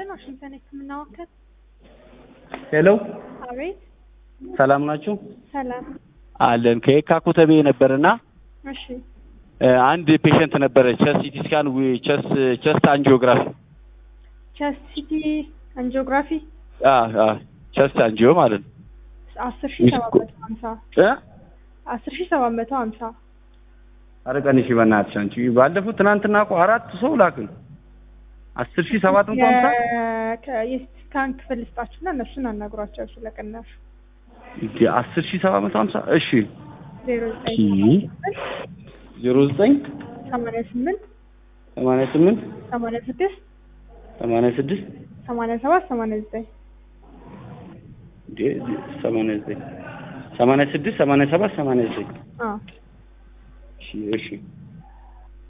ይስጥልን ዋሽንግተን የህክምና ማዕከል። ሄሎ አቤት። ሰላም ናችሁ? ሰላም። አለን ከየካ ኮተቤ ነበርና እሺ እ አንድ ፔሸንት ነበረ ቸስት ሲቲ ስካን ቸስት ቸስት አንጂኦግራፊ ቸስት ሲቲ አንጂኦግራፊ አ አ ቸስት አንጂኦ ማለት ነው አስር ሺ ሰባት መቶ ሀምሳ እ አስር ሺ ሰባት መቶ ሀምሳ ኧረ ቀንሺ በእናትሽ አንቺ ባለፈው ትናንትና እኮ አራት ሰው ላክን አስር ሺህ ሰባት መቶ ሀምሳ የሲቲ ስካን ክፍል ልስጣችሁና እነሱን አናግሯቸው ስለ ቅናሹ እንዴ አስር ሺህ ሰባት መቶ ሀምሳ እሺ ዜሮ ዘጠኝ ዜሮ ዘጠኝ ሰማንያ ስምንት ሰማንያ ስምንት ሰማንያ ስድስት ሰማንያ ስድስት ሰማንያ ሰባት ሰማንያ ዘጠኝ እንዴ ሰማንያ ዘጠኝ ሰማንያ ስድስት ሰማንያ ሰባት ሰማንያ ዘጠኝ አዎ እሺ እሺ